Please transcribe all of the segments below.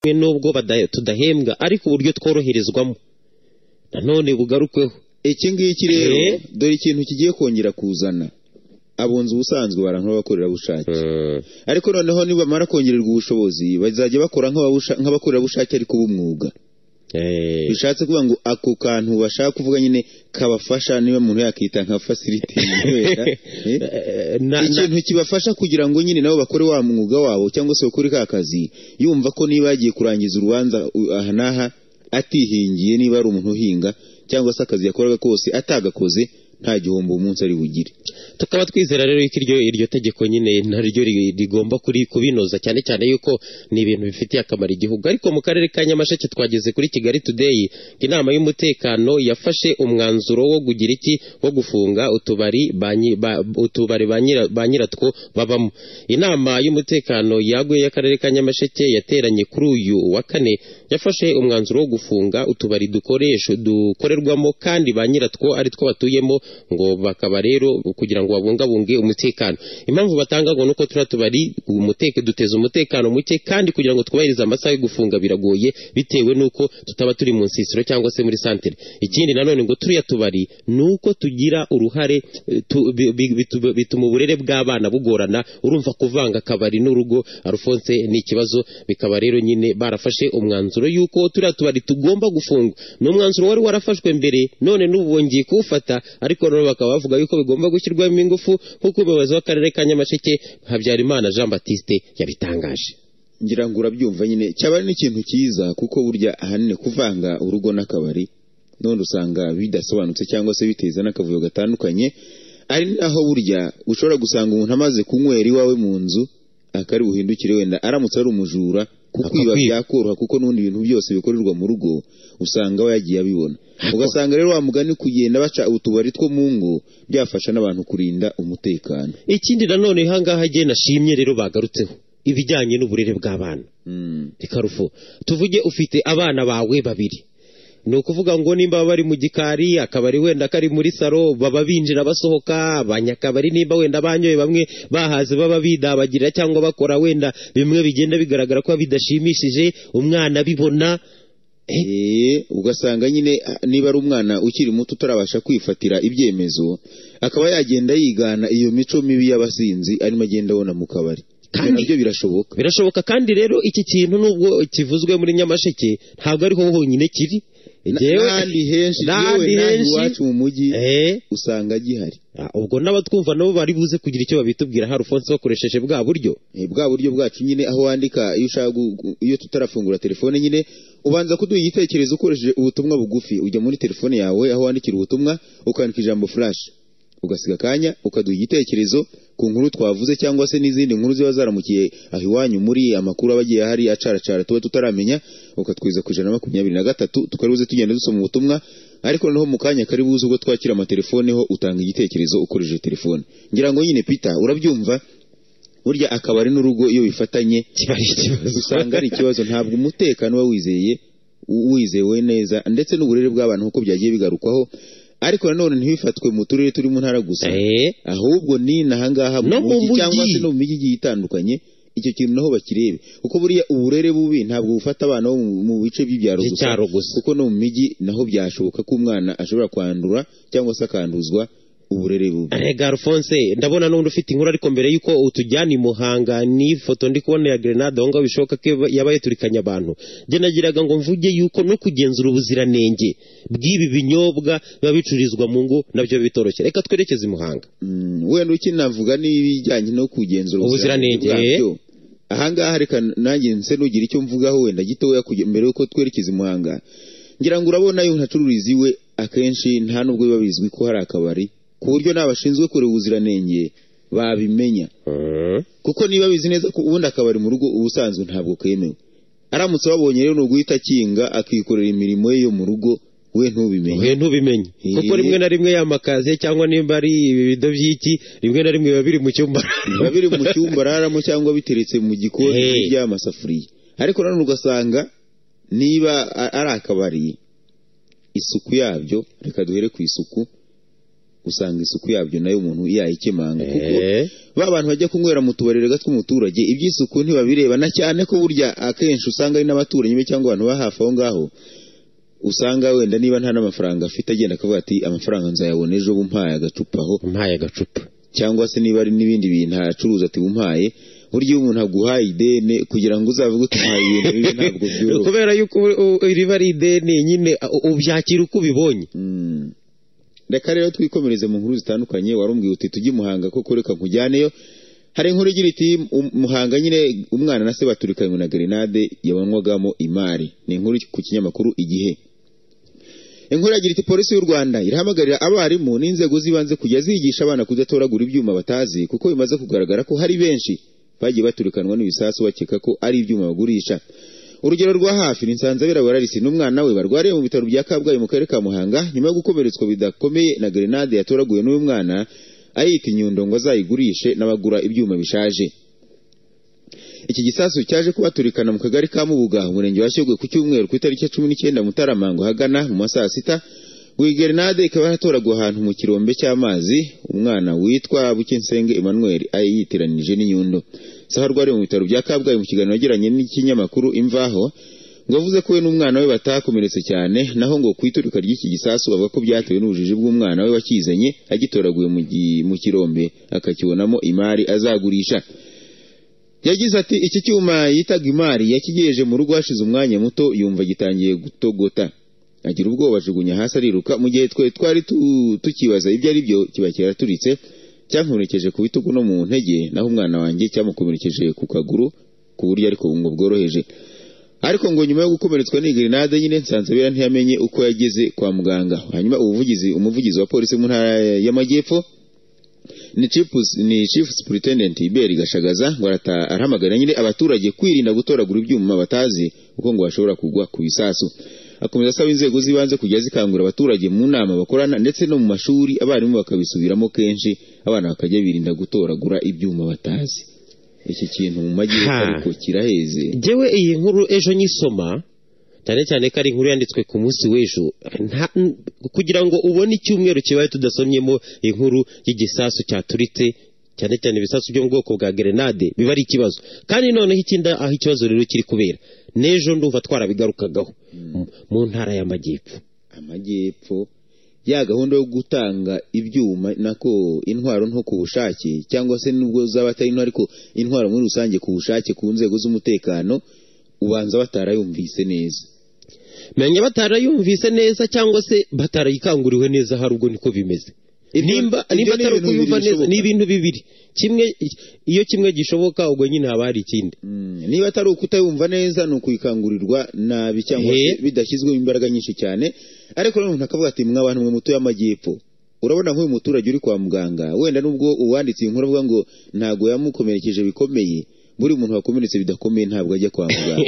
kumwe n'ubwo tudahembwa ariko uburyo tworoherezwamo nanone bugarukweho iki ngiki rero Eh? dore ikintu kigiye kongera kuzana abunzi ubusanzwe bara nk'abakorerabushake ariko noneho nibamara kongererwa ubushobozi bazajya bakora nk'ababusha- nk'abakorerabushake ariko b'umwuga Eh, bishatse kuvuga ngo ako kantu bashaka kuvuga nyine kabafasha niba umuntu yakita nka fasilite eh, na- na- ikintu kibafasha kugira ngo nyine nabo bakore wa mwuga wabo cyangwa se bakore ka kazi yumva ko niba yagiye kurangiza urubanza u- aha n'aha atihingiye niba ari umuntu uhinga cyangwa se akazi yakoraga kose atagakoze nta gihombo uwo munsi ari bugire tukaba twizera rero yuko iryo iryo tegeko nyine naryo ri- rigomba kuri kubinoza cyane cyane yuko ni ibintu bifitiye akamaro igihugu ariko mu karere ka Nyamasheke twageze kuri Kigali Today inama y'umutekano yafashe umwanzuro wo kugira iki wo gufunga utubari ba nyi- ba- utubari ba nyira- ba nyiratwo babamo inama y'umutekano yaguye y'akarere ka Nyamasheke yateranye kuri uyu wa kane yafashe umwanzuro wo gufunga utubari dukoresha dukorerwamo kandi ba nyiratwo ari two batuyemo ngo bakaba rero kugira ngo babungabunge umutekano impamvu batanga ngo nuko turiya tubari umuteke duteza umutekano muke kandi kugira ngo twubahirize amasaha yo gufunga biragoye bitewe n'uko tutaba turi mu nsisiro cyangwa se muri santere ikindi nanone ngo turiya tubari ni uko tugira uruhare eh, tu- bi- bi- bitu- bituma uburere bw'abana bugorana urumva kuvanga akabari n'urugo Alphonse ni ikibazo bikaba rero nyine barafashe umwanzuro yuko turiya tubari tugomba gufungwa ni umwanzuro wari warafashwe mbere none n'ubu bongeye kuwufata ariko none bakaba bavuga yuko bigomba gushyirwamo ingufu nk'uko umuyobozi w'akarere ka nyamasheke habyarimana jean batiste yabitangaje ngira ngo urabyumva nyine cyaba ari n'ikintu cyiza kuko burya ahanini kuvanga urugo n'akabari none usanga bidasobanutse cyangwa se biteza n'akavuyo gatandukanye ari naho burya ushobora gusanga umuntu amaze kunywera iwawe mu nzu akari buhindukire wenda aramutse ari umujura kukwiba Akakwiba. byakoroha kuko n'ubundi bintu byose bikorerwa mu rugo usanga aba yagiye abibona ugasanga rero wa mugani kugenda baca utubari two mu ngo byafasha n'abantu kurinda umutekano ikindi nanone ahangaha igihe nashimye rero bagarutseho ibijyanye n'uburere bw'abana Mm. ikarufu tuvuge ufite abana bawe babiri ni ukuvuga ngo nimba bari mu gikari akabari wenda kari muri salo baba binjira basohoka abanyakabari nimba wenda banyoye bamwe bahaze baba bidabagirira cyangwa bakora wenda bimwe bigenda bigaragara ko bidashimishije umwana abibona Eh, ugasanga nyine ah, niba ari umwana ukiri muto utarabasha kwifatira ibyemezo akaba yagenda yigana iyo mico mibi y'abasinzi arimo agenda abona mu kabari Kandi- nabyo birashoboka birashoboka kandi rero iki kintu nubwo kivuzwe muri nyamasheke ntabwo ariho honyine kiri Na- Jyewe- n'ahandi henshi yewe n'ahandi n'aha henshi. iwacu mu mujyi Eh. usanga gihari Ah, ubwo n'abatwumva nabo bari buze kugira icyo babitubwira hari ufonse bakoresheje bwa buryo Eh, bwa buryo bwacu nyine aho wandika iyo ushaka gu- gu- iyo tutarafungura telefone nyine ubanza kuduha igitekerezo ukoresheje ubutumwa bugufi ujya muri telefone yawe aho wandikira ubutumwa ukandika ijambo flash ugasiga akanya ukaduha igitekerezo ku nkuru twavuze cyangwa se n'izindi nkuru ziba zaramukiye aho iwanyu muri amakuru aba agiye ahari acaracara tuba tutaramenya ukatwiza ku ijana na makumyabiri na gatatu tukari buze tugenda dusoma ubutumwa ariko noneho mu kanya kari buze ubwo twakira amatelefone ho utanga igitekerezo ukoresheje telefone ngira ngo nyine peter urabyumva burya akabari n'urugo iyo bifatanye kiba ari ikibazo usanga ari ikibazo ntabwo umutekano uba wizeye u- wizewe neza ndetse n'uburere bw'abantu nk'uko byagiye bigarukwaho ariko nanone ntibifatwe mu turere turi mu ntara gusa Eh. ahubwo ni n'ahangaha mu No mu mujyi mujyi. cyangwa se no mu mijyi igiye itandukanye icyo kintu naho bakirebe kuko buriya uburere bubi ntabwo bufata abana bo mu- mu bice by'ibyaro By'icyaro gusa. kuko no mu mijyi naho byashoboka ko umwana ashobora kwandura cyangwa se akanduzwa uburere bubi Rega Alphonse ndabona n'undi ufite inkuru ariko mbere yuko utujyana i Muhanga n'ifoto ndi kubona ya Grenade aho ngaho bishoboka ko yaba- yaba yaturikanye abantu njye nagiraga ngo mvuge yuko no kugenzura ubuziranenge bw'ibi binyobwa biba bicururizwa mu ngo nabyo bitoroshye reka twerekeze i Muhanga Mm, wenda ukinavuga n'ibijyanye no kugenzura Ubuziranenge. bwabyo. ahangaha reka nanjye nse nugira icyo mvugaho wenda gitoya kuge- mbere yuko twerekeza i muhanga ngira ngo urabona iyo ntacururiza iwe akenshi nta nubwo biba bizwi ko hari akabari ku buryo n'abashinzwe kureba ubuziranenge babimenya kuko niba bizi neza ko ubundi akabari mu rugo ubusanzwe ntabwo kemewe aramutse babonye rero ni uguhita akinga akikorera imirimo ye yo mu rugo we ntubimenye Uhe ntubimenye Eh. kuko rimwe na rimwe y'amakaze cyangwa nimba ari ibibido by'iki rimwe na rimwe biba biri mu cyumba biba biri mu cyumba araramo cyangwa biteretse mu gikoni Hey. by'amasafuriya ariko nanone ugasanga niba a- ari akabari isuku yabyo reka duhere ku isuku usanga isuku yabyo nayo umuntu yayikemanga kuko Eh. ba bantu bajya kunywera mu tubari gato tw'umuturage iby'isuku ntibabireba na cyane ko burya akenshi usanga ari n'abaturanyi be cyangwa abantu ba hafi aho ngaho usanga wenda niba nta n'amafaranga afite agenda akavuga ati amafaranga nzayabona ejo bumpaye agacupa aho mpaye agacupa cyangwa se niba ari n'ibindi bintu acuruza ati bumpaye burya iyo umuntu aguhaye ideni kugira ngo uzavuge utihaye ibintu bibi ntabwo byoroha kubera yuko u- u- riba ari ideni nyine u- ubyakira uko ubibonye Mm. reka rero twikomereze mu nkuru zitandukanye warumbwiye uti tujye i muhanga kuko reka nkujyaneyo hari inkuru igira iti "Um- muhanga nyine umwana na se baturikanywe na grenade yabanywagamo imari ni inkuru ku kinyamakuru igihe inkuru yagira iti polisi y'u rwanda irahamagarira abarimu n'inzego z'ibanze kujya zigisha abana kudatoragura ibyuma batazi kuko bimaze kugaragara ko hari benshi bagiye baturikanwa n'ibisasu bakeka ko ari ibyuma bagurisha urugero rwa hafi ni nsanzabera bararisi n'umwana we barwariye mu bitaro bya kabgayi mu karere ka muhanga nyuma yo gukomeretswa bidakomeye na grenade yatoraguye n'uyu mwana ayita inyundo ngo azayigurishe n'abagura ibyuma bishaje iki gisasu cyaje kubaturikana mu kagari ka Mubuga umurenge wa Shyogwe ku cyumweru ku itariki ya cumi n'icyenda Mutaramango hagana mu ma saa sita buri gerenade ikaba yaratoragwa ahantu mu kirombe cy'amazi umwana witwa Bukensenge Emmanuel ayitiranije n'inyundo saha rwari mu bitaro bya Kabgayi mu kiganiro yagiranye n'ikinyamakuru Imvaho ngo avuze ko we n'umwana we batakomeretse cyane naho ngo ku iturika ry'iki gisasu bavuga ko byatewe n'ubujiji bw'umwana we wakizanye agitoraguye mu gi- mu kirombe akakibonamo imari azagurisha yagize ati iki cyuma yitaga imari yakigejeje mu rugo hashize umwanya muto yumva gitangiye gutogota agira ubwoba ajugunya hasi ariruka mu gihe twe twari tu- tukibaza ibyo ari byo kiba kiraturitse cyankomerekeje ku bitugu no mu ntege naho umwana wanjye cyamukomerekeje ku kaguru ku buryo ariko ngo bworoheje ariko ngo nyuma yo gukomeretswa n'iyi grenade nyine nsanzabera ntiyamenye uko yageze kwa muganga hanyuma ubuvugizi umuvugizi wa polisi mu ntara y'amajyepfo ni chief ni chief superintendent Iberi Gashagaza ngo arata- arahamagara nyine abaturage kwirinda gutoragura ibyuma batazi uko ngo bashobora kugwa ku bisasu akomeza asaba inzego z'ibanze kujya zikangura abaturage mu nama bakorana ndetse no mu mashuri abarimu bakabisubiramo kenshi abana bakajya birinda gutoragura ibyuma batazi iki kintu mu majyepfo Ha. ariko kiraheze njyewe iyi nkuru ejo nyisoma cyane cyane ko ari inkuru yanditswe ku munsi w'ejo nta- n- kugira ngo ubone icyumweru kibaye tudasomyemo inkuru y'igisasu cyaturitse cyane cyane ibisasu byo mu bwoko bwa gerenade biba ari ikibazo kandi noneho ikindi aho ikibazo rero kiri kubera n'ejo ndumva twarabigarukagaho mu ntara y'amajyepfo amajyepfo ya gahunda yo gutanga ibyuma nako intwaro nto ku bushake cyangwa se nubwo zaba atari intwaro ariko intwaro muri rusange ku bushake ku nzego z'umutekano ubanza batarayumvise neza menya batarayumvise neza cyangwa se batarayikanguriwe neza hari ubwo niko bimeze Ibyo- nimba ibyo nimba ni atari ibintu bibiri ukuyumva neza bishoboka. ni ibintu bibiri kimwe iyo kimwe gishoboka ubwo nyine haba hari ikindi Mm, niba atari ukutayumva neza ni ukuyikangurirwa nabi cyangwa He. se bidashyizwemo imbaraga nyinshi cyane ariko rero umuntu akavuga ati mwa bantu mwe mutuye amajyepfo urabona nk'uyu muturage uri kwa muganga wenda nubwo uwanditse iyi nkuru avuga ngo ntabwo yamukomerekeje bikomeye buri muntu wakomeretse bidakomeye ntabwo ajya kwa muganga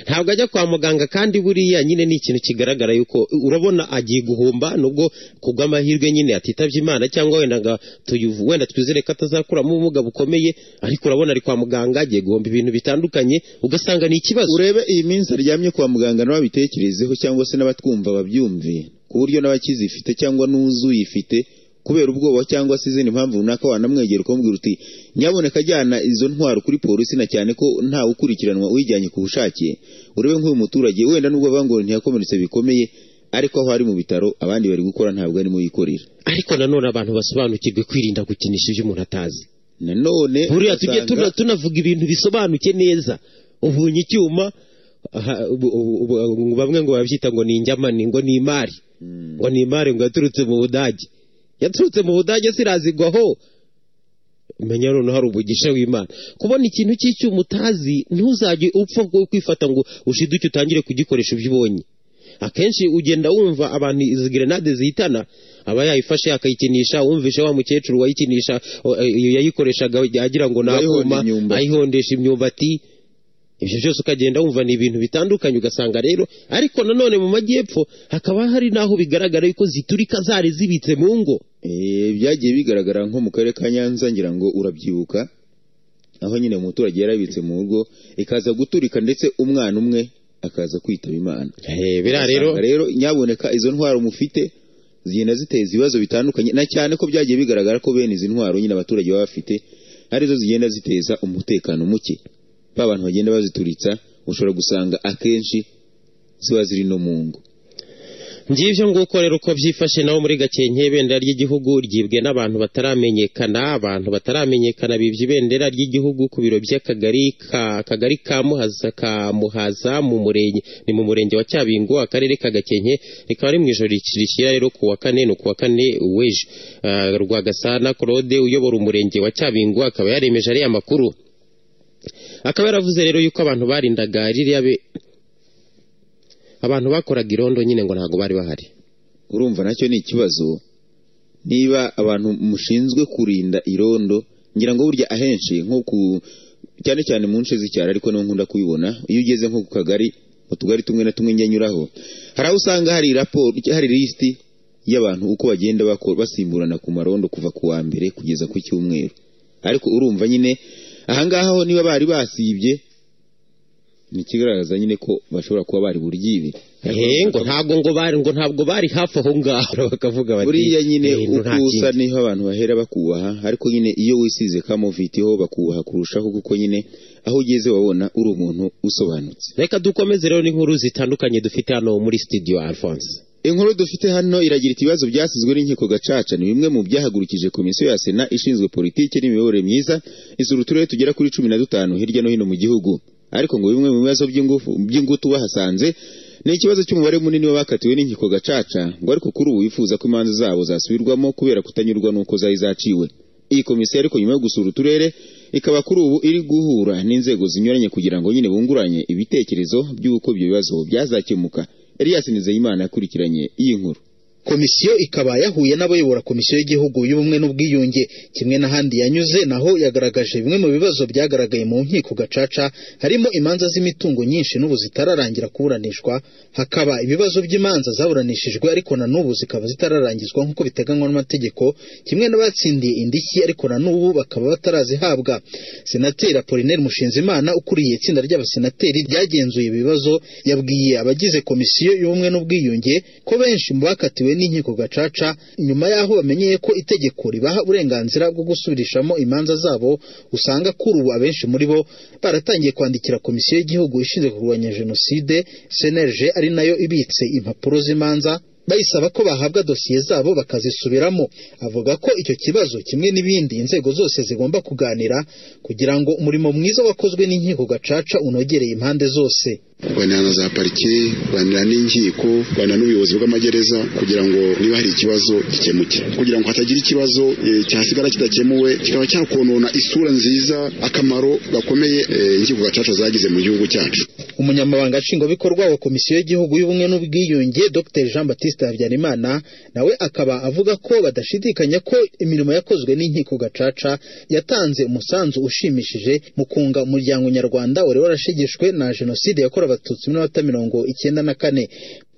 ntabwo ajya kwa muganga kandi buriya nyine ni ikintu kigaragara yuko urabona agiye guhomba nubwo kubw'amahirwe nyine atitabye imana cyangwa wenda nga tuyu- wenda twizere ko atazakuramo ubumuga bukomeye ariko urabona ari kwa muganga agiye guhomba ibintu bitandukanye ugasanga ni ikibazo urebe iyi minsi aryamye kwa muganga n'ababitekerezeho cyangwa se n'abatwumva babyumve ku buryo n'abakizifite cyangwa n'uzuyifite kubera ubwoba cyangwa se izindi mpamvu runaka wanamwegera ukamubwira uti nyaboneka ajyana izo ntwaro kuri polisi na cyane ko ntawe ukurikiranwa uyijyanye ku bushake urebe nk'uyu muturage wenda nubwo bavuga ngo ntiyakomeretse bikomeye ariko aho ari mu bitaro abandi bari gukora ntabwo arimo yikorera ariko nanone abantu basobanukirwe kwirinda gukinisha ibyo umuntu atazi nanone buriya tujye ugasanga- tuna- tunavuga ibintu bisobanuke neza ubunye icyuma aha, ubu- ubu- ubu- bamwe ngo babyita ngo ni injyamani ngo ni imari ngo ni imari ngo yaturutse mu budage yaturutse mu budage sirazigwaho menya noneho hari umugisha w'imana kubona ikintu cy'icyuma utazi ntuzajye upfa bwo kwifata ngo ushiduke utangire kugikoresha ibyo ubonye akenshi ugenda wumva abantu izi gerenade zihitana aba yayifashe akayikinisha wumvishe wa mukecuru wayikinisha o- eh, yayikoreshaga agira ngo Ayihonda nakuma imyumbati. ayihondesha imyumbati ibyo byose ukagenda wumva ni ibintu bitandukanye ugasanga rero ariko nanone mu majyepfo hakaba hari n'aho bigaragara yuko ziturika zari zibitse mu ngo Eh, byagiye bigaragara nko mu karere ka nyanza ngira ngo urabyibuka aho nyine umuturage yarabitse mu rugo ikaza guturika ndetse umwana umwe akaza kwitaba imana biriya rero Ugasanga rero nyaboneka izo ntwaro mufite zigenda ziteza ibibazo bitandukanye na cyane ko byagiye bigaragara ko bene izi ntwaro nyine abaturage baba bafite arizo zigenda ziteza umutekano muke ba bantu bagenda bazituritsa ushobora gusanga akenshi ziba ziri no mu ngo ngibyo nguko rero uko byifashe naho muri gakenke ibendera ry'igihugu ryibwe n'abantu bataramenyekana abantu bataramenyekana bibye ibendera ry'igihugu ku biro by'akagari ka akagari ka muhaza ka muhaza mu murenge ni mu murenge wa cyabingo akarere ka gakenke rikaba ari mu ijoro rishyira rero ku wa kane ni ku wa kane w'ejo Ah, rwagasana claude uyobora umurenge wa cyabingo akaba yaremeje ariya makuru akaba yaravuze rero yuko abantu barindaga ririya be- abantu bakoraga irondo nyine ngo ntabwo bari bahari urumva nacyo ni ikibazo niba abantu mushinzwe kurinda irondo ngira ngo burya ahenshi nko ku cyane cyane mu nce z'icyaro ariko niho nkunda kubibona iyo ugeze nko ku kagari mu tugari tumwe na tumwe njya nyuraho hari aho usanga hari raporo hari lisiti y'abantu uko bagenda bako- basimburana ku marondo kuva ku wa mbere kugeza ku cyumweru ariko urumva nyine ahangaha ho niba bari basibye ni ikigaragaza nyine ko bashobora kuba bari buryibe ehe ngo ntabwo ngo bari ngo ntabwo bari hafi aho ngaho bakavuga bati buriya nyine "Eh, no, uko nta usa kindi." niho abantu bahera bakubaha ariko nyine iyo wisize kamoviti ho bakubaha kurushaho kuko nyine aho ugeze wabona uri umuntu usobanutse reka dukomeze rero n'inkuru zitandukanye dufite hano muri studio alphonse inkuru dufite hano iragira iti ibibazo byasizwe n'inkiko gacaca ni bimwe mu byahagurukije komisiyo ya sena ishinzwe politiki n'imiyoborere myiza isura uturere tugera kuri cumi na dutanu hirya no hino mu gihugu ariko ngo bimwe mu bibazo by'ingufu- by'ingutu bahasanze ni ikibazo cy'umubare munini w'abakatiwe n'inkiko gacaca ngo ariko kuri ubu bifuza ko imanza zabo zasubirwamo kubera kutanyurwa n'uko zari zaciwe iyi komisiyo ariko nyuma yo gusura uturere ikaba kuri ubu iri guhura n'inzego zinyuranye kugira ngo nyine bunguranye ibitekerezo by'uko ibyo bibazo byazakemuka Elias Nizeyimana yakurikiranye iyi nkuru komisiyo ikaba yahuye n'abayobora komisiyo y'igihugu y'ubumwe n'ubwiyunge kimwe n'ahandi yanyuze naho yagaragaje bimwe mu bibazo byagaragaye mu nkiko gacaca harimo imanza z'imitungo nyinshi n'ubu zitararangira kuburanishwa hakaba ibibazo by'imanza zaburanishijwe ariko na n'ubu zikaba zitararangizwa nk'uko biteganywa n'amategeko kimwe n'abatsindiye indishyi ariko na n'ubu bakaba batarazihabwa senateri apolineri mushinzimana ukuriye itsinda ry'abasenateri ryagenzuye ibi bibazo yabwiye abagize komisiyo y'ubumwe n'ubwiyunge ko benshi mu bakatiwe n'inkiko gacaca nyuma y'aho bamenyeye ko itegeko ribaha uburenganzira bwo gusubirishamo imanza zabo usanga kuri ubu abenshi muri bo baratangiye kwandikira komisiyo y'igihugu ishinzwe kurwanya jenoside cnlg ari nayo ibitse impapuro z'imanza bayisaba ko bahabwa dosiye zabo bakazisubiramo avuga ko icyo kibazo kimwe n'ibindi inzego zose zigomba kuganira kugira ngo umurimo mwiza wakozwe n'inkiko gacaca unogereye impande zose kuganira na za parike kuganira n'inkiko kuganira n'ubuyobozi bw'amagereza kugira ngo niba hari ikibazo gikemuke kugira ngo hatagira ikibazo eh, cyasigara kidakemuwe kikaba cyakonona isura nziza akamaro gakomeye eh, inkiko gacaca zagize mu gihugu cyacu umunyamabanga nshingwabikorwa wa komisiyo y'igihugu y'ubumwe n'ubwiyunge dr jean batiste habyarimana nawe akaba avuga ko badashidikanya ko imirimo yakozwe n'inkiko gacaca yatanze umusanzu ushimishije mu kunga umuryango nyarwanda wari warashegeshwe na jenoside yakorewe abatutsi muri mata mirongo icyenda na kane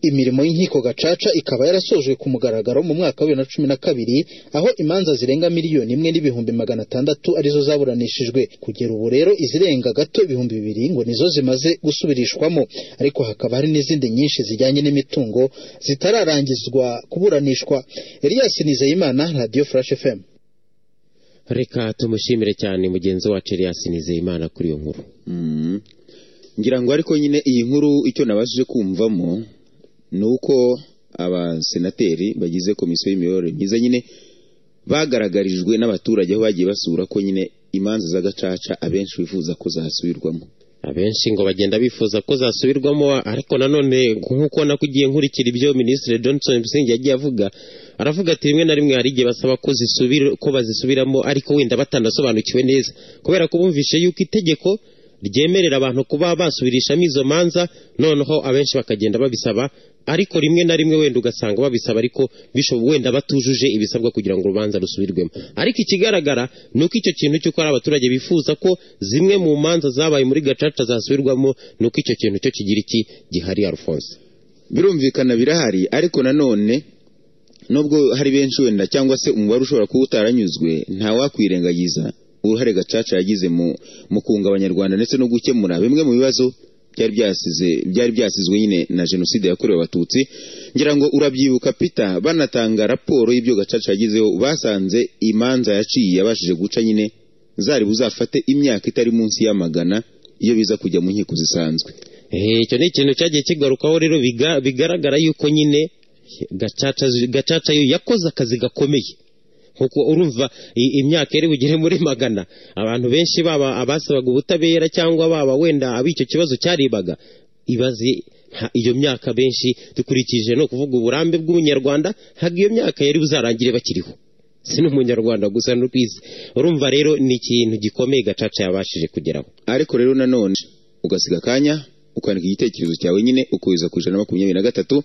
imirimo y'inkiko gacaca ikaba yarasojwe ku mugaragaro mu mwaka wa bibiri na cumi na kabiri aho imanza zirenga miliyoni imwe n'ibihumbi magana atandatu arizo zaburanishijwe kugera ubu rero izirenga gato ibihumbi bibiri ngo nizo zimaze gusubirishwamo ariko hakaba hari n'izindi nyinshi zijyanye n'imitungo zitararangizwa kuburanishwa Elias Nizeyimana Radio Flash FM reka tumushimire cyane mugenzi wacu Elias Nizeyimana kuri iyo nkuru Mm. ngira ngo ariko nyine iyi nkuru icyo nabashije kumvamo ni uko abasenateri bagize komisiyo y'imiyoborere myiza nyine bagaragarijwe n'abaturage aho bagiye basura ko nyine imanza z'agacaca abenshi bifuza ko zasubirwamo abenshi ngo bagenda bifuza ko zasubirwamo ariko nanone nk'uko nakugiye nkurikira ibyo minisitiri johnson busingye yagiye avuga aravuga ati rimwe na rimwe hari igihe basaba ko zisubira ko bazisubiramo ariko wenda batanasobanukiwe neza kubera ko bumvishe yuko itegeko ryemerera abantu kuba basubirishamo izo manza noneho abenshi bakagenda babisaba ariko rimwe na rimwe wenda ugasanga babisaba ariko bisho- wenda batujuje ibisabwa kugira ngo urubanza rusubirwemo ariko ikigaragara ni uko icyo kintu cy'uko hari abaturage bifuza ko zimwe mu manza zabaye muri gacaca zasubirwamo ni uko icyo kintu cyo kigira iki gihari alphonse birumvikana birahari ariko nanone nubwo hari benshi wenda cyangwa se umubare ushobora kuba utaranyuzwe ntawakwirengagiza uruhare gacaca yagize mu mu kunga abanyarwanda ndetse no gukemura bimwe mu bibazo byari byasize byari byasizwe nyine na jenoside yakorewe abatutsi ngira ngo urabyibuka pita banatanga raporo y'ibyo gacaca yagezeho basanze imanza yaciye yabashije guca nyine zari buzafate imyaka itari munsi y'amagana iyo biza kujya mu nkiko zisanzwe Eh, icyo ni ikintu cyagiye kigarukaho rero biga- bigaragara yuko nyine gacaca gacaca yo yakoze akazi gakomeye kuko urumva i- imyaka iri bugere muri magana abantu benshi baba abasabaga ubutabera cyangwa baba wenda abo icyo kibazo cyaribaga ibaze nta- iyo myaka benshi dukurikije no kuvuga uburambe bw'umunyarwanda ntabwo iyo myaka yari buzarangire bakiriho si n'umunyarwanda gusa no ku isi urumva rero ni ikintu gikomeye gacaca yabashije kugeraho ariko rero nanone ugasiga akanya ukandika igitekerezo cyawe nyine ukubiza ku ijana na makumyabiri na gatatu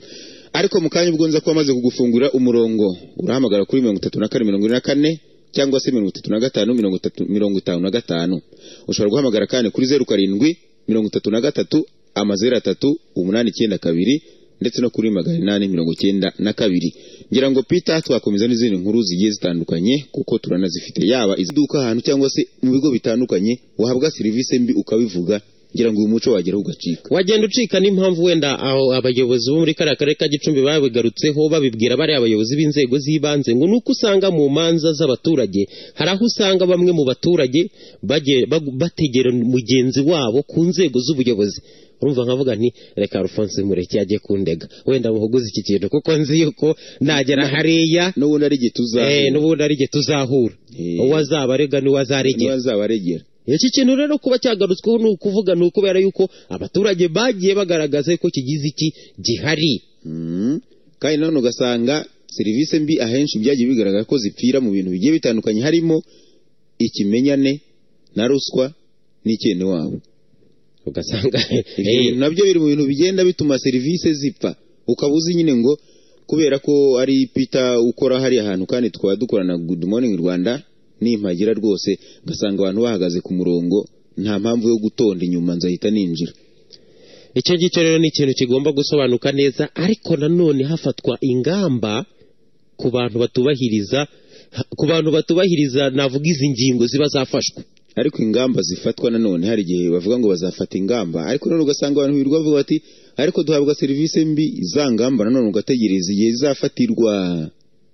ariko mu kanya ubwo nza kuba maze kugufungurira umurongo urahamagara kuri mirongo itatu na kane mirongo ine na kane cyangwa se mirongo itatu na gatanu mirongo itatu mirongo itanu na gatanu ushobora guhamagara kandi kuri zeru karindwi mirongo itatu na gatatu amazeru atatu umunani icyenda kabiri ndetse no kuri magana inani mirongo icyenda na kabiri ngira ngo pita twakomeza n'izindi nkuru zigiye zitandukanye kuko turanazifite yaba iziduka ahantu cyangwa se mu bigo bitandukanye wahabwa serivisi mbi ukabivuga ngira ngo uyu muco wageraho ugacika wagenda ucika n'impamvu wenda aho abayobozi bo muri kariya karere ka gicumbi babigarutseho babibwira bariya abayobozi b'inzego z'ibanze ngo ni uko usanga mu manza z'abaturage hari aho usanga bamwe mu baturage bagiye- bag- bategera mugenzi wabo ku nzego z'ubuyobozi urumva nkavuga nti reka alphonse mureke yajye kundega wenda muhuguze iki kintu kuko nzi yuko nagera hariya n'ubundi ari igihe eh, tuzahura n'ubundi ari igihe tuzahura Eh. uwo azaba arega n'uwo azaregera ntibazabaregera iki kintu rero kuba cyagarutsweho ni ukuvuga ni ukubera yuko abaturage bagiye bagaragaza ko kigize iki gihari Mm. kandi nanone ugasanga serivisi mbi ahenshi byagiye bigaragara ko zipfira mu bintu bigiye bitandukanye harimo ikimenyane na ruswa n'icyene wabo ugasanga Ibyo eh, bintu nabyo biri mu bintu bigenda bituma serivisi zipfa ukaba uzi nyine ngo kubera ko ari pita ukora hariya hantu kandi tukaba dukorana good morning rwanda nimpagira rwose ngasanga abantu bahagaze ku murongo nta mpamvu yo gutonda inyuma nzahita ninjira icyo ngicyo rero ni ikintu kigomba gusobanuka neza ariko nanone hafatwa ingamba ku bantu batubahiriza ku bantu batubahiriza navuga izi ngingo ziba zafashwe ariko ingamba zifatwa nanone hari igihe bavuga ngo bazafata ingamba ariko nanone ugasanga abantu birirwa bavuga bati ariko duhabwa serivisi mbi za ngamba nanone ugategereza igihe zizafatirwa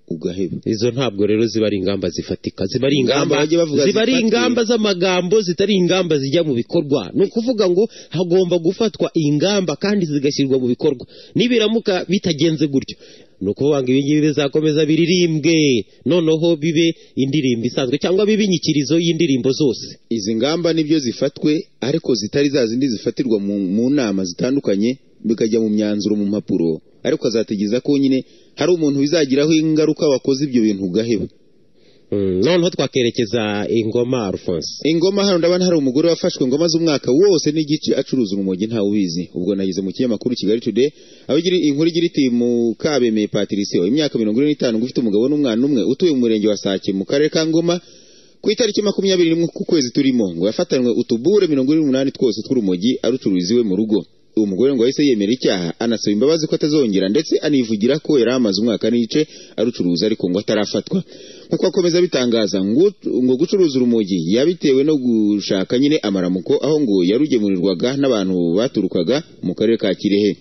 ugaheba izo ntabwo rero ziba ari ingamba zifatika ziba ari Ingamba ingamba bajya bavuga ziba ari zifatiwe. ingamba z'amagambo zitari ingamba zijya mu bikorwa ni ukuvuga ngo hagomba gufatwa ingamba kandi zigashyirwa mu bikorwa nibiramuka bitagenze gutyo ni ukuvuga ngo ibingibi bizakomeza biririmbwe noneho bibe indirimbo isanzwe cyangwa bibe inyikirizo y'indirimbo zose izi ngamba nibyo zifatwe ariko zitari za zindi zifatirwa mu, mu nama zitandukanye bikajya mu myanzuro mu mpapuro ariko azategereza ko nyine hari umuntu bizagiraho ingaruka wakoze ibyo bintu ugaheba Mm, noneho twakerekeza ingoma alphonse ingoma hano ndabona hari umugore wafashwe ingoma z'umwaka wose n'igice acuruza urumogi ntawe ubizi ubwo nageze mu kinyamakuru kigali today aho igira inkuru igira iti mukabemeye patricio imyaka mirongo ine n'itanu ufite umugabo n'umwana umwe utuye mu murenge wa sake mu karere ka ngoma ku itariki makumyabiri n'imwe ku kwezi turimo ngo yafatanywe utubure mirongo ine n'umunani twose tw'urumogi arucururiza iwe mu rugo uwo mugore ngo yahise yemera icyaha anasaba imbabazi ko atazongera ndetse anivugira ko yari amaze umwaka n'igice arucuruza ariko ngo atarafatwa nk'uko akomeza abitangaza ngo ngo gucuruza urumogi yabitewe no gushaka nyine amaramuko aho ngo yarugemurirwaga n'abantu baturukaga mu karere ka kirehe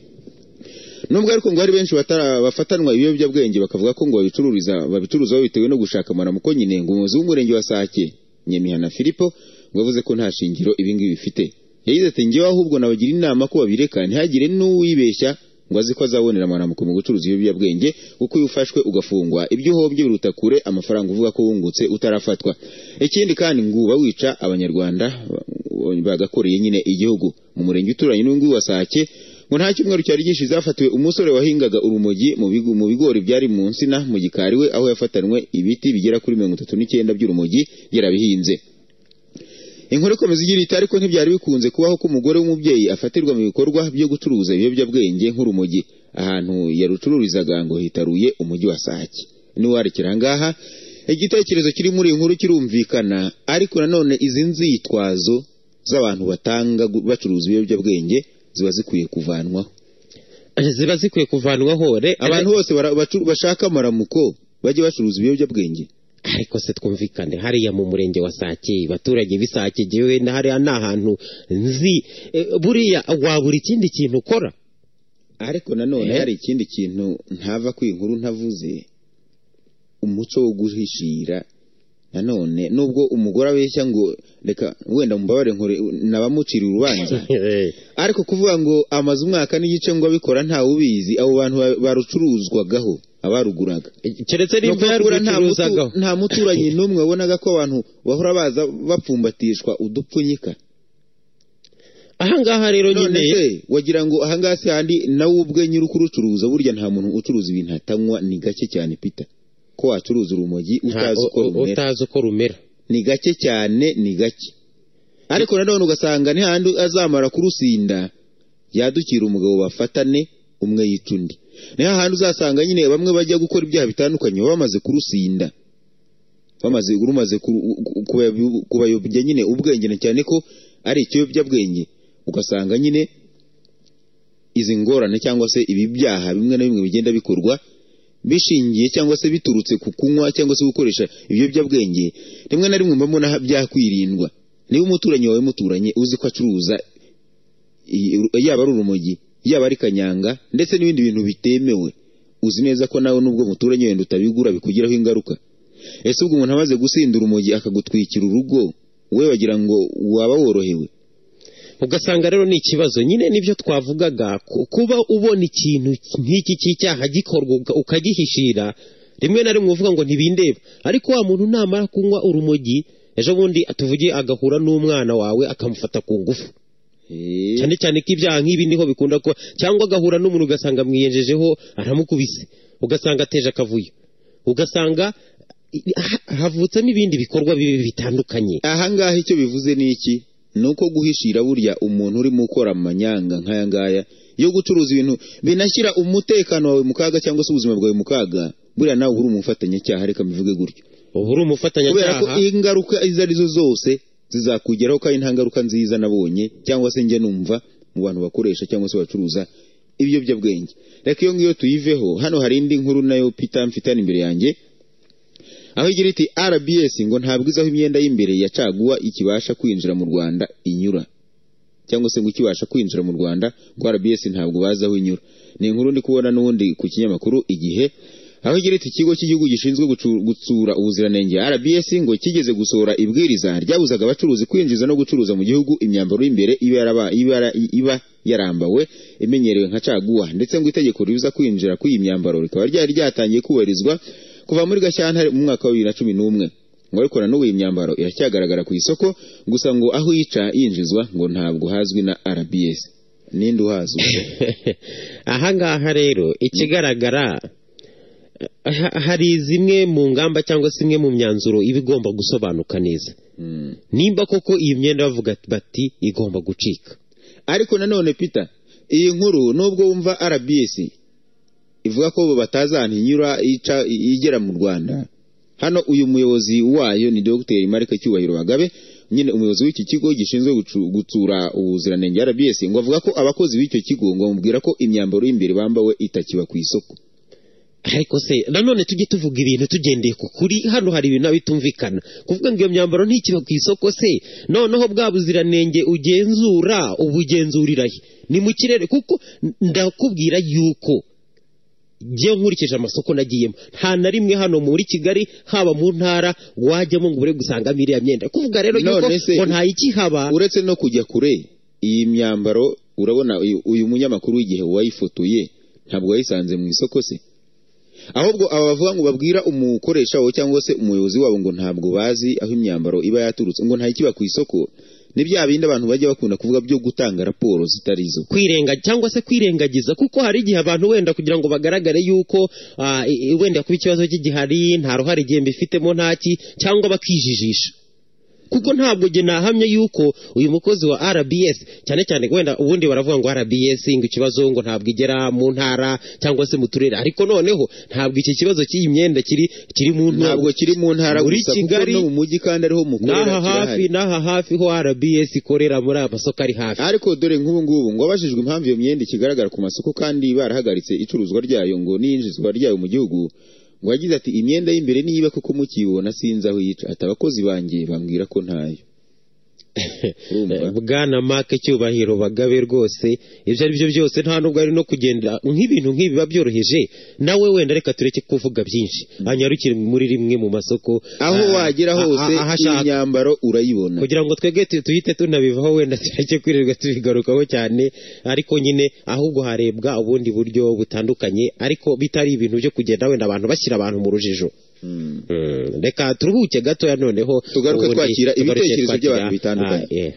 nubwo ariko ngo hari benshi batara- bafatanwa ibiyobyabwenge bakavuga ko ngo babicururiza babicuruza babitewe no gushaka amaramuko nyine ngo umuyobozi w'umurenge wa sake nyamihana filipo ngo yavuze ko nta shingiro ibingibi bifite yagize ati ngewe ahubwo nabagira inama ko babireka ntihagire n'uwibeshya ngo azi ko azabonera amaramuko mu gucuruza ibiyobyabwenge kuko iyo ufashwe ugafungwa ibyo uhombye biruta kure amafaranga uvuga ko wungutse utarafatwa ikindi kandi ngo uba wica abanyarwanda bagakoreye nyine igihugu mu murenge uturanye n'uyu wa sake ngo nta cyumweru cyari gishize hafatiwe umusore wahingaga urumogi mu bigo- mu bigori byari mu nsina mu gikari we aho yafatanywe ibiti bigera kuri mirongo itatu n'icyenda by'urumogi yarabihinze inkuru ikomeza igira iti ariko ntibyari bikunze kubaho ko umugore w'umubyeyi afatirwa mu bikorwa byo gucuruza ibiyobyabwenge nk'urumogi ahantu yarucururizaga ngo hitaruye umujyi wa sake niwarekera ngaha igitekerezo kiri muri iyi nkuru kirumvikana ariko nanone izi nzitwazo z'abantu batanga gu- bacuruza ibiyobyabwenge ziba zikwiye kuvanwaho ziba zikwiye kuvanwaho re- abantu bose bara- bacu- bashaka amaramuko bajye bacuruza ibiyobyabwenge ariko se twumvikane hariya mu murenge wa sake abaturage b'isake jyewe na hariya ni ahantu nzi eh, buriya wabura ikindi kintu ukora ariko nanone Eh. hari ikindi kintu ntava ku inkuru ntavuze umuco wo guhishira nanone nubwo umugore abeshya ngo reka wenda mubabare nkore nabamucira urubanza ariko kuvuga ngo amaze umwaka n'igice ngo abikora ntawe ubizi abo bantu ba- barucuruzwagaho abaruguraga keretse No nimba kugura nta mutu- yarubucuruzagaho nta muturanyi n'umwe wabonaga ko abantu bahora baza bapfumbatishwa udupfunyika ahangaha rero none nyine se wagira ngo ahangaha se handi nawe ubwe nyiri kurucuruza burya nta muntu ucuruza ibintu atanywa ni gake cyane pita ko wacuruza urumogi nta- utazi uko u- u- rumera utazi uko rumera ni gake cyane ni gake ariko nanone ugasanga ni handi azamara kurusinda yadukira umugabo bafatane umwe yica undi ni hahandi uzasanga nyine bamwe bajya gukora ibyaha bitandukanye baba bamaze kurusinda bamaze rumaze ku- ku- kubayo- kubayobya nyine ubwenge na cyane ko ari ikiyobyabwenge ugasanga nyine izi ngorane cyangwa se ibi byaha bimwe na bimwe bigenda bikorwa bishingiye cyangwa se biturutse ku kunywa cyangwa se gukoresha ibiyobyabwenge rimwe na rimwe mba mbona byakwirindwa niba umuturanyi wawe muturanye uzi ko acuruza i- ru- yaba ari urumogi yaba ari kanyanga ndetse n'ibindi bintu bitemewe uzi neza ko nawe nubwo muturanye wenda utabigura bikugiraho ingaruka ese ubwo umuntu amaze gusinda urumogi akagutwikira urugo we wagira ngo waba worohewe ugasanga rero ni ikibazo nyine nibyo twavugaga ku- kuba ubona ikintu nk'iki cy'icyaha gikorwa uka- ukagihishira rimwe na rimwe uvuga ngo ntibindeba ariko wa muntu namara kunywa urumogi ejo bundi tuvuge agahura n'umwana wawe akamufata ku ngufu cyane cyane ko ibyaha nk'ibi niho bikunda kuba cyangwa agahura n'umuntu ugasanga amwiyenjejeho aramukubise ugasanga ateje akavuyo ugasanga i- ha- havutsemo ibindi bikorwa bibi bitandukanye ahangaha icyo bivuze ni iki ni uko guhishira burya umuntu urimo ukora amanyanga nk'aya ngaya yo gucuruza ibintu binashyira umutekano wawe mu kaga cyangwa se ubuzima bwawe mu kaga buriya nawe uba uri umufatanyacyaha reka mbivuge gutyo uba uri kubera ko umufatanyacyaha ingaruka izo arizo zose zizakugeraho kandi nta ngaruka nziza nabonye cyangwa se njya numva mu bantu bakoresha cyangwa se bacuruza ibiyobyabwenge reka iyo ngiyo tuyiveho hano hari indi nkuru nayo pita mfitane imbere yanjye aho igira iti rbs ngo ntabwiza aho imyenda y'imbere ya caguwa ikibasha kwinjira mu rwanda inyura cyangwa se ngo ikibasha kwinjira mu rwanda ngo rbs ntabwo bazi aho inyura ni inkuru ndi kubona n'ubundi ku kinyamakuru igihe aho igira iti ikigo cy'igihugu gishinzwe gucu- gutsura ubuziranenge rbs ngo kigeze gusohora ibwiriza ryabuzaga abacuruzi kwinjiza no gucuruza mu gihugu imyambaro y'imbere iba yaraba- iba- iba yarambawe imenyerewe nka caguwa ndetse ngo itegeko ribuza kwinjira kw'iyi myambaro rikaba ryari ryatangiye kubahirizwa kuva muri gashyantare mu mwaka wa bibiri na cumi n'umwe ngo ariko na n'ubu iyi myambaro iracyagaragara ku isoko gusa ngo aho yica yinjizwa ngo ntabwo hazwi na rbs ninde uhazi ubwo? ahangaha rero ikigaragara ha- hari zimwe mu ngamba cyangwa se imwe mu myanzuro iba igomba gusobanuka neza Mm. nimba koko iyi myenda bavuga bati igomba gucika ariko nanone peter iyi nkuru nubwo wumva rbs ivuga ko batazi ahantu inyura ica igera mu rwanda hano uyu muyobozi wayo ni dogiteri marike cyubahiro bagabe nyine umuyobozi w'iki kigo gishinzwe gucu- gutsura ubuziranenge rbs ngo avuga ko abakozi b'icyo kigo ngo bamubwira ko imyambaro y'imbere bambawe itakiba ku isoko ariko se nanone tujye tuvuga ibintu tugendeye ku kuri hano hari ibintu bitumvikana kuvuga ngo iyo myambaro ntikiba ku isoko se noneho bwa buziranenge ugenzura ubugenzurirahe ni mu kirere kuko ndakubwira yuko njye nkurikije amasoko nagiyemo nta na rimwe hano muri kigali haba mu ntara wajyamo ngo ure gusangamo iriya myenda kuvuga rero yuko None se- ngo ntayikihaba uretse no kujya kure iyi myambaro urabona uyu- uyu munyamakuru w'igihe wayifotoye ntabwo yayisanze mu isoko se ahubwo aba bavuga ngo babwira umukoresha wawe cyangwa se umuyobozi wabo ngo ntabwo bazi aho imyambaro iba yaturutse ngo ntayikiba ku isoko ni bya bindi abantu bajya bakunda kuvuga byo gutanga raporo zitari zo kwirenga cyangwa se kwirengagiza kuko hari igihe abantu wenda kugira ngo bagaragare yuko ah, i- i- wenda kuba ikibazo cy'igihari nta ruhare igihe mbifitemo ntaki cyangwa bakijijisha kuko ntabwo jye nahamye yuko uyu mukozi wa rbs cyane cyane wenda ubundi baravuga ngo rbs ngo ikibazo ngo ntabwo igera mu ntara cyangwa se mu turere ariko noneho ntabwo iki kibazo cy'iyi myenda kiri kiri mu ntu- ntabwo kiri mu ntara muri gusa kuko Kigali, no mu mujyi kandi ariho mukorera n'aha hafi kirahari n'aha hafi ho rbs ikorera muri aya masoko ari hafi ariko dore nk'ubu ngubu ngo abajijwe impamvu iyo myenda ikigaragara ku masoko kandi barahagaritse icuruzwa ryayo ngo n'iyinjizwa ryayo mu gihugu ngo yagize ati imyenda y'imbere niba kuko mukiyibona sinzi aho yica ati abakozi banjye bambwira ko ntayo urumva bwana mark cyubahiro bagabe rwose ibyo ari byo byose nta nubwo ari no kugenda nk'ibintu nk'ibi biba byoroheje nawe wenda reka tureke kuvuga byinshi hanyarukire muri rimwe mu masoko aho ah, wagera ah, hose ah, ahashaka iyi myambaro urayibona kugira ngo twebwe tu- tuhite tunabivaho wenda tureke kwirirwa tubigarukaho cyane ariko nyine ahubwo harebwa ubundi buryo butandukanye ariko bitari ibintu byo kugenda wenda abantu bashyira abantu mu rujijo Mm. Mm, reka turuhuke gatoya noneho Tugaruke ubundi twakira tugaruke ibitekerezo twakira- by'abantu bitandukanye. Ah, yeah.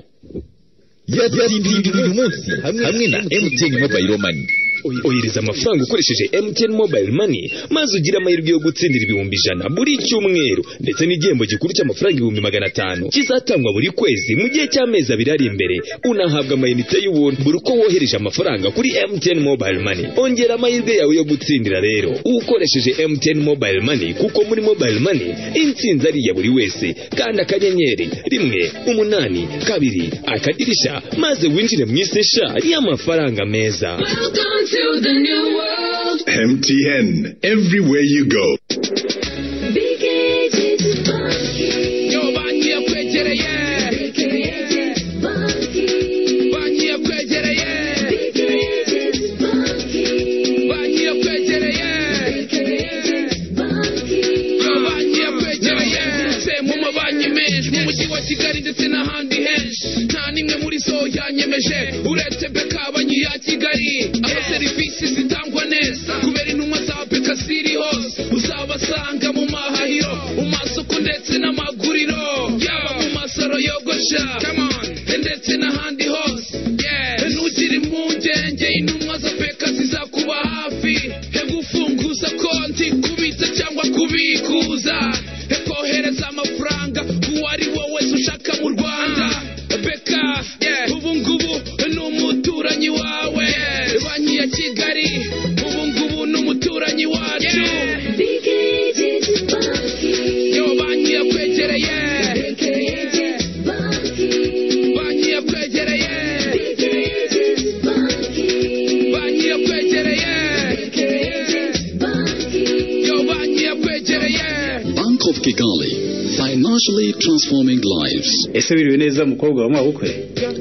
yatsindiye uyu munsi hamwe na MTN Mobile Money ohereza amafaranga ukoresheje MTN Mobile Money maze ugire amahirwe yo gutsindira ibihumbi ijana buri cyumweru ndetse n'igihembo gikuru cy'amafaranga ibihumbi magana atanu kizatangwa buri kwezi mu gihe cy'amezi abiri ari imbere unahabwa amayinite y'ubuntu buri uko wohereje amafaranga kuri MTN Mobile Money ongera amahirwe yawe yo gutsindira rero ukoresheje MTN Mobile Money kuko muri Mobile Money intsinzi ari iya buri wese kanda akanyenyeri rimwe umunani kabiri akadirisha maze winjire mu isi nshya y'amafaranga meza Welcome to the new world. MTN, everywhere you go. Big agent is funky. yo bangiye kwegereye Big agent is funky. bangiye kwegereye Big agent is funky. bangiye kwegereye Big agent is funky. yo bangiye kwegereye ndetse mu mabanki menshi mu mujyi wa kigali ndetse n'ahandi henshi nta n'imwe muri zo yanyemeje uretse beka banki ya kigali aho serivisi zitangwa neza kubera intumwa za beka ziri hose uzabasanga mu mahahiro mu masoko ndetse n'amaguriro yaba mu masaro yogosha ndetse n'ahandi hose Yeah. nugire impungenge intumwa za beka zizakuba hafi he gufunguza konti kubitsa cyangwa kubikuza he kohereza amafaranga uwari wowe ushaka mu rwanda beka ubu ngubu ni umuturanyi wawe banki ya kigali ubu ngubu ni umuturanyi wacu Big agent is funky. yo banki yakwegereye Big agent is funky. banki yakwegereye Big agent is funky. banki yakwegereye Big agent is funky. yo banki yakwegereye Bank of Kigali, financially transforming lives. ese biriwe neza mukobwa wa mabukwe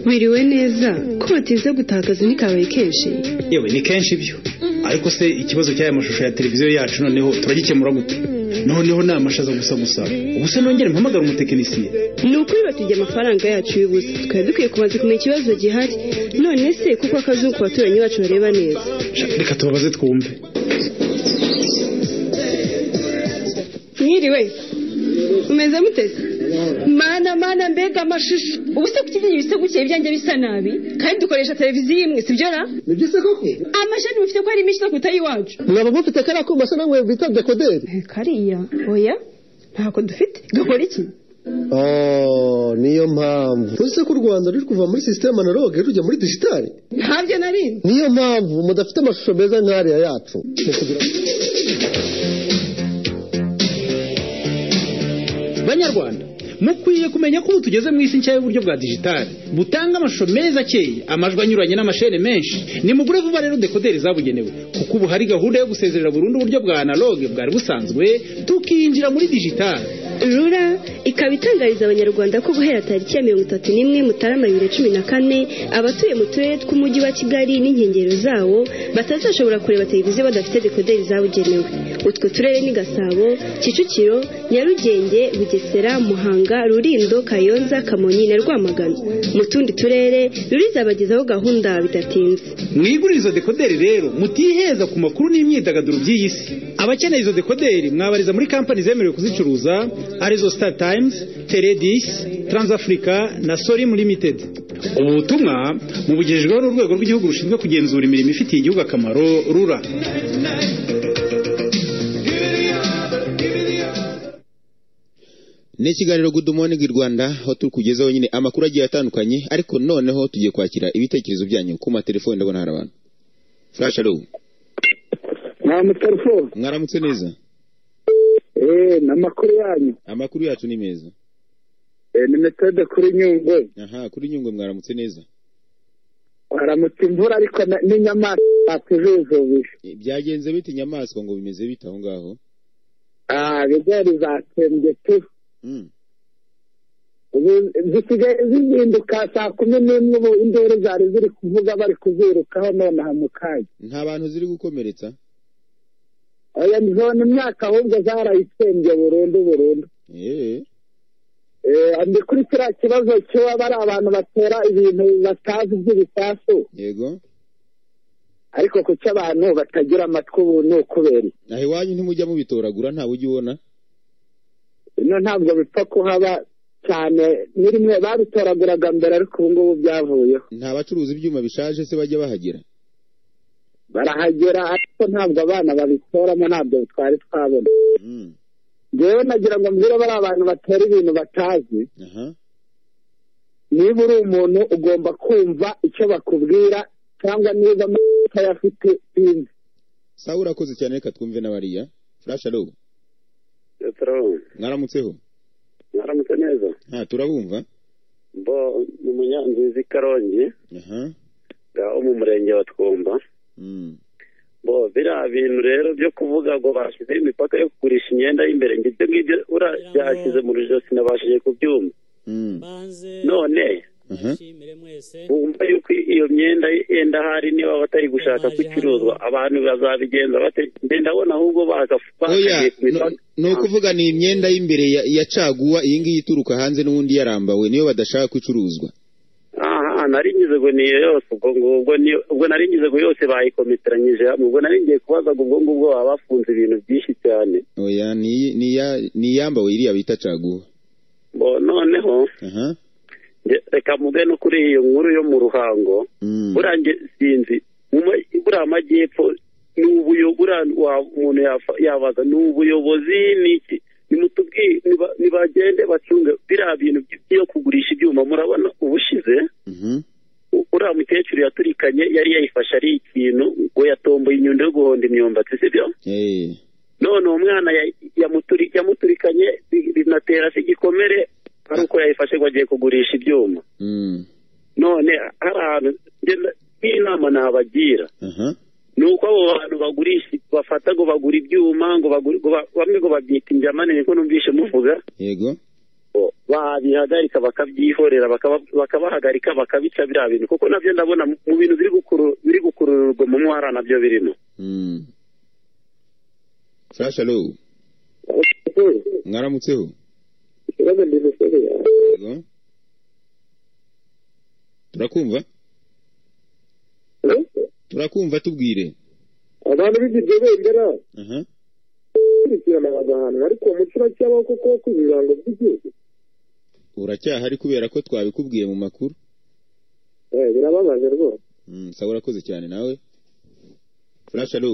Wiriwe neza ko batinze gutaha akazi ntikabaye kenshi yewe ni kenshi ibyo ariko se ikibazo cy'aya mashusho ya televiziyo yacu noneho turagikemura gute noneho ni amashaza gusa gusa ubu se nongere mpamagara umutekinisiye ni ukuri batujya amafaranga yacu y'ubusa twari dukwiye kubanza kumenya ikibazo gihari none se kuko akazuba ku baturanyi bacu bareba neza Sha, reka tubabaze twumve mwiriwe umeze muteze mana mana mbega amashusho ubu se kukigira ibisego cye ibyanjye bisa nabi kandi dukoresha televiziyo imwe sibyo ra ni byo se koko amashani mufite ko ari menshi no kuruta ay'iwacu mwaba mufite kariya kuma se namwe bita dekoderi kariya oya ntako dufite gakora iki oh niyo mpamvu uzi ko u rwanda ruri kuva muri sisiteme analoge rujya muri digitali ntabyo narindi niyo mpamvu mudafite amashusho meza nk'ariya yacu banyarwanda mukwiye kumenya ko ubu tugeze mu isi nshya y'uburyo bwa digitali butanga amashusho meza akeye amajwi anyuranye n'amashene menshi nimugure vuba rero dekoderi zabugenewe kuko ubu hari gahunda yo gusezerera burundu uburyo bwa analoge bwari busanzwe tukinjira muri digitali rura ikaba itangariza abanyarwanda ko guhera tariki ya mirongo itatu n'imwe mutarama bibiri na cumi na kane abatuye mu turere tw'umujyi wa kigali n'inkengero zawo batazashobora kureba televiziyo badafite dekoderi zabugenewe utwo turere ni gasabo kicukiro nyarugenge bugesera muhanga rurindo kayonza kamonyi na rwamagana mu tundi turere rurizabagezaho gahunda bidatinze mwigurire izo dekoderi rero mutiheza ku makuru n'imyidagaduro by'iyi si abakeneye izo dekoderi mwabariza muri kampani zemerewe kuzicuruza arizo star times teredis transafrica na sorim limited ubu butumwa mubugejejweho n'urwego rw'igihugu rushinzwe kugenzura imirimo ifitiye igihugu akamaro rura ni ikiganiro good morning rwanda aho turi kugezaho nyine amakuru agiye atandukanye ariko noneho tugiye kwakira ibitekerezo byanyu ku matelefone ndabona hari abantu flash alo nta mutelefone mwaramutse neza eee n'amakuru yanyu amakuru yacu ni meza eee ni metode kuri nyungwe aha kuri nyungwe mwaramutse neza haramutse imvura ariko na- n'inyamaswa tuzuzubije E, byagenze bite inyamaswa ngo bimeze bite aho ngaho aha ibigori zatsembye tu Mm. ubu zisigaye zizinduka saa kumi n'imwe ubu induru zari ziri kuvuga bari kuzirukaho nonaha mu kanya nta bantu ziri gukomeretsa oya nzona imyaka ahubwo zarayitsembye burundu burundu eee Eh, ndi kuri kiriya kibazo cy'uba bari abantu batera ibintu batazi by'ibisasu yego ariko kuki abantu batagira amatwi ubu ni ukubera iki? aha iwanyu ntimujya mubitoragura ntawe ujya ubona ino ntabwo bipfa kuhaba cyane ni rimwe babitoraguraga mbere ariko ubu ngubu byavuyeho nta bacuruza ibyuma bishaje se bajya bahagera barahagera ariko ntabwo abana babitoramo ntabwo twari twabona Mm, ngewe nagira ngo mbwire bari abantu batera ibintu batazi aha niba uri umuntu ugomba kumva icyo bakubwira cyangwa niba utayafite sinzi sawa urakoze cyane reka twumve n'abariya furashi alo Petero, mwaramutseho mwaramutse neza nta turabumva bo ni munyanzizi karongi aha ngaho mu murenge wa twumba Mm, bo biriya bintu rero byo kuvuga ngo bashyizeho imipaka yo kugurisha imyenda y'imbere ngo ibyo ngibyo ura- byashyize mu rujosi nabashije kubyumva mm, none aha wumva yuko iyo myenda yenda hari niba batari gushaka gucuruzwa abantu bazabigenza bate Nde ndabona ahubwo baka- oya bakagiye ku mipaka no- ni ukuvuga ni imyenda y'imbere ya- ya caguwa iyi ngiyi ituruka hanze n'ubundi yarambawe niyo badashaka ko icuruzwa aha nari ngize ngo ni iyo yose ubwo ngubwo ni ubwo nari ngize ngo yose bayikometeranyije hamwe ubwo nari ngiye kubaza ngo ubwo ngubwo baba bafunze ibintu byinshi cyane oya ni- ni iya- ni iyambawe iriya bita caguwa bo noneho aha nge- reka mube no kuri iyo nkuru yo mu ruhango Mm, buriya nge sinzi mu ma- buriya amajyepfo ni ubuyo buriya wa- umuntu yafa- yabaza ni ubuyobozi ni iki nimutubwiye niba- nibagende bacunge biriya bintu by- byo kugurisha ibyuma murabona ubushize mhm. uriya mukecuru yaturikanye yari yayifashe ari ikintu ngo yatomboye inyundo yo guhonda imyumbati sibyo Eh, none uwo mwana ya- yamuturi- yamuturikanye bi- binatera se igikomere ari uko yayifashe ngo agiye kugurisha ibyuma mm, none hari ahantu ngenda- n'inama nabagira aha ni uko abo bantu bagurisha bafata ngo bagura ibyuma ngo bagura- ngo ba- bamwe ngo babyita injyamane niko numvishe muvuga yego bo babihagarika bakabyihorera bakaba- bakabahagarika bakabica biriya bintu kuko nabyo ndabona mu- mu bintu biri gukuru- biri gukururwa mu mwara nabyo birimo Mm. furashi alo mwaramutseho ikibazo ndi musore yego turakumva turakumva tubwire abantu b'ibyo bendera aha bakurikirana bagahanwa ariko uwo muco uracyabaho kuko wo ku birango by'igihugu uracyahari kubera ko twabikubwiye mu makuru Eh, birababaje rwose Mm, sawa urakoze cyane nawe furashi alo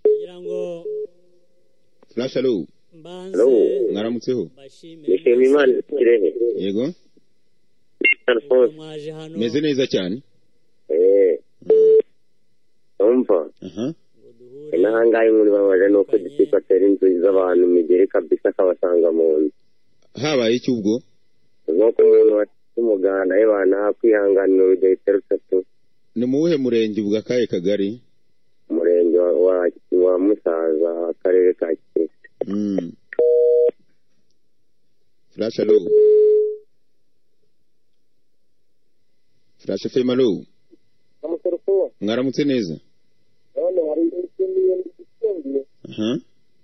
kugira ngo furashi alo mbanze mwaramutseho mbashimire imana ikirehe yego mwaje hano meze neza cyane umva aha n'ahangaha inkuru ibabaje ni uko dukiko atera inzu z'abantu imigeri kabisa akabasanga mu nzu habaye iki ubwo nk'uko umuntu wafite umuganda yabana kwihanganira urugero rutatu ni mu wuhe murenge ubwo akahe kagari umurenge wa- wa- wa musaza akarere ka kirehe Mm. Flash alo. Flash FM alo. Mwaramutse neza. none hari n'ibindi bifungiye Aha.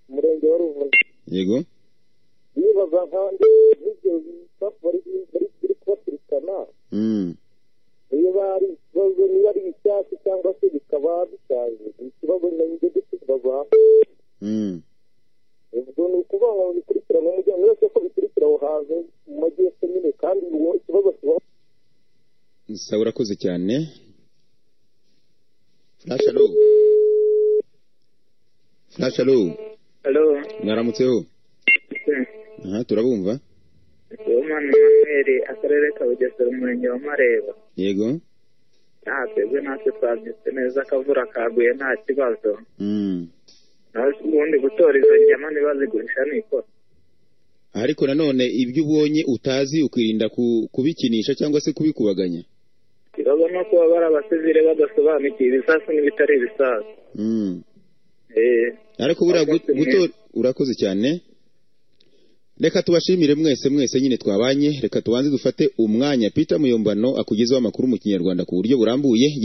umurenge wa ruvuga Yego. nibaza nk'abandi ibyo bari biri kubakurikirana Mm. niba ari ikibazo niba ari icyatsi cyangwa se bikaba bishaje ni ikibazo nanjye dukibaza Mm. ubwo ni ukuvuga ngo bikurikirane umuryango wese ko bikurikira aho hantu mu majyepfo nyine kandi ubu ikibazo kibaho Sawa urakoze cyane. Flash alo. Flash alo. Halo, Mwaramutseho. Aha turabumva. Uwimana Emmanuel, akarere ka Bugesera, umurenge wa Mareba. Yego. Nta twebwe natwe twabyutse neza akavura kaguye nta kibazo. Mm. Naho ubundi gutora izo nyama ntibazigurisha ni ikosa. Ariko nanone ibyo ubonye utazi ukirinda ku- kubikinisha cyangwa se kubikubaganya. Ikibazo ni uko baba ari abasivire badasobanukiwe ibisasu n'ibitari ibisasu. Mm. Eh, ariko buriya gu- gutora urakoze cyane reka tubashimire mwese mwese nyine twabanye reka tubanze dufate umwanya peter muyombano akugezaho amakuru mu kinyarwanda ku buryo burambuye